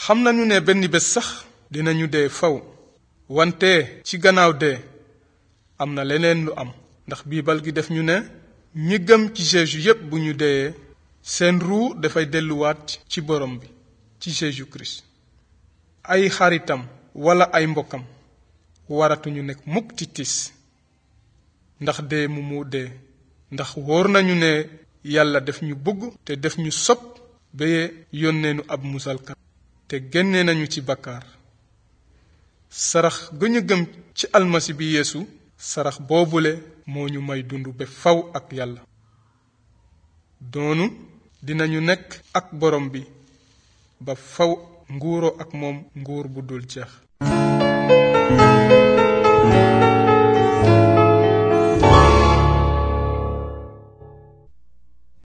xam nañu ne benn bés sax dinañu dee faw wante ci gannaaw dee am na leneen lu am ndax biibal gi def ñu ne ñi gëm ci Jésus yépp bu ñu deyee seen ruu dafay delluwaat ci borom bi ci Jésus Christ ay xaritam wala ay mbokkam waratuñu nekk mukk ci tiis ndax dee mu mu dee ndax wóor nañu ne yàlla def ñu bëgg te def ñu sopp ba yónneenu ab musalkat te génne nañu ci bakkaar sarax ga ñu gëm ci almasi bi yeesu sarax boobule moo ñu may dund ba faw ak yàlla doonu dinañu nekk ak borom bi ba faw nguuroo ak moom nguur bu dul jeex